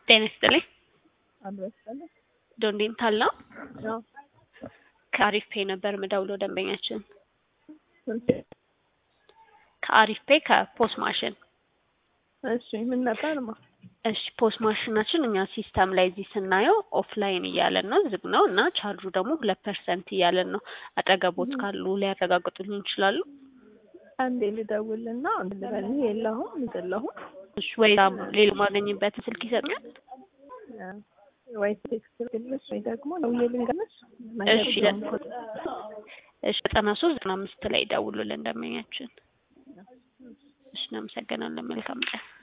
ጤና ይስጥልኝ። አብረስለ ዶንዴንታል ነው። ያው ከአሪፍ ፔ ነበር ምደውለው ደንበኛችን ስንት ከአሪፍ ፔ ከፖስ ማሽን። እሺ ምን ነበር ማ እሺ ፖስ ማሽናችን እኛ ሲስተም ላይ እዚህ ስናየው ኦፍላይን እያለን ነው፣ ዝግ ነው እና ቻርጁ ደግሞ ሁለት ፐርሰንት እያለን ነው። አጠገቦት ካሉ ሊያረጋግጡልን ይችላሉ? አንዴ ልደውልና ልበል የለሁም የለሁም እሺ ወይ ሌላ ማገኝበትን ስልክ ይሰጡኛል? ወይ ቴክስት ልግልሽ ወይ ደግሞ ደውዬ ልንገርሽ እሺ እሺ ዘጠና ሶስት ዘጠና አምስት ላይ ደውሉልን ደንበኛችን። እሺ እናመሰግናለን። መልካም ቀን